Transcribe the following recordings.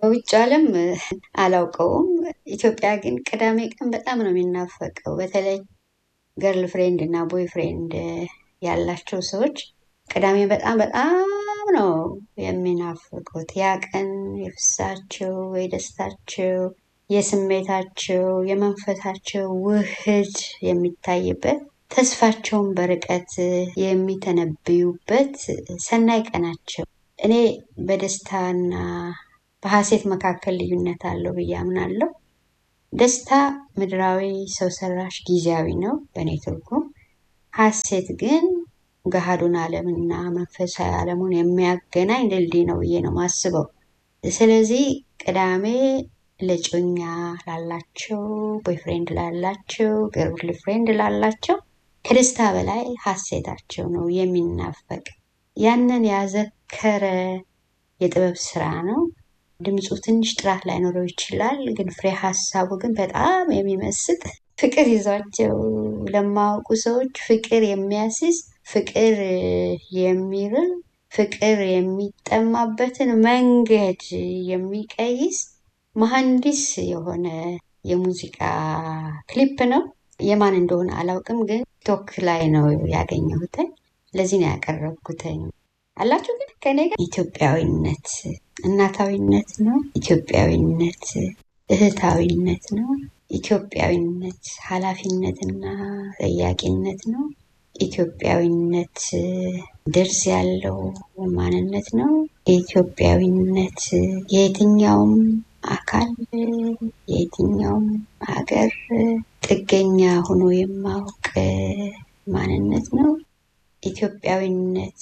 በውጭ ዓለም አላውቀውም። ኢትዮጵያ ግን ቅዳሜ ቀን በጣም ነው የሚናፈቀው። በተለይ ገርል ፍሬንድ እና ቦይ ፍሬንድ ያላቸው ሰዎች ቅዳሜ በጣም በጣም ነው የሚናፍቁት። ያ ቀን የፍሳቸው፣ የደስታቸው፣ የስሜታቸው፣ የመንፈሳቸው ውህድ የሚታይበት ተስፋቸውን በርቀት የሚተነብዩበት ሰናይ ቀናቸው። እኔ በደስታና በሐሴት መካከል ልዩነት አለው ብዬ አምናለሁ። ደስታ ምድራዊ፣ ሰው ሰራሽ፣ ጊዜያዊ ነው በእኔ ትርጉም። ሐሴት ግን ገሃዱን ዓለምና መንፈሳዊ ዓለሙን የሚያገናኝ ድልድይ ነው ብዬ ነው የማስበው። ስለዚህ ቅዳሜ ለጮኛ ላላቸው፣ ቦይፍሬንድ ላላቸው፣ ገርል ፍሬንድ ላላቸው ከደስታ በላይ ሐሴታቸው ነው የሚናፈቅ። ያንን ያዘከረ የጥበብ ስራ ነው። ድምፁ ትንሽ ጥራት ላይኖረው ይችላል፣ ግን ፍሬ ሀሳቡ ግን በጣም የሚመስጥ ፍቅር ይዟቸው ለማያውቁ ሰዎች ፍቅር የሚያስይዝ ፍቅር የሚርም ፍቅር የሚጠማበትን መንገድ የሚቀይስ መሐንዲስ የሆነ የሙዚቃ ክሊፕ ነው። የማን እንደሆነ አላውቅም፣ ግን ቲክቶክ ላይ ነው ያገኘሁትኝ። ለዚህ ነው ያቀረብኩትኝ። አላችሁ ግን ከኔ ጋር ኢትዮጵያዊነት እናታዊነት ነው። ኢትዮጵያዊነት እህታዊነት ነው። ኢትዮጵያዊነት ኃላፊነትና ጠያቂነት ነው። ኢትዮጵያዊነት ደርዝ ያለው ማንነት ነው። ኢትዮጵያዊነት የየትኛውም አካል የየትኛውም ሀገር ጥገኛ ሆኖ የማወቅ ማንነት ነው። ኢትዮጵያዊነት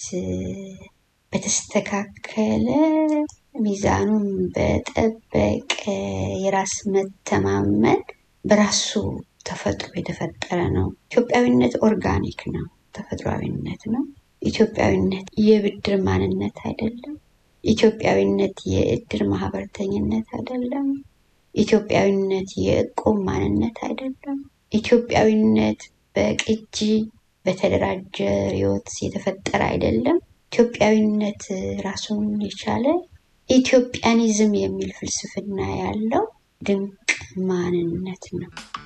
በተስተካከለ ሚዛኑን በጠበቀ የራስ መተማመን በራሱ ተፈጥሮ የተፈጠረ ነው። ኢትዮጵያዊነት ኦርጋኒክ ነው፣ ተፈጥሯዊነት ነው። ኢትዮጵያዊነት የብድር ማንነት አይደለም። ኢትዮጵያዊነት የእድር ማህበርተኝነት አይደለም። ኢትዮጵያዊነት የእቁብ ማንነት አይደለም። ኢትዮጵያዊነት በቅጂ በተደራጀ ርዕዮት የተፈጠረ አይደለም። ኢትዮጵያዊነት ራሱን የቻለ ኢትዮጵያኒዝም የሚል ፍልስፍና ያለው ድንቅ ማንነት ነው።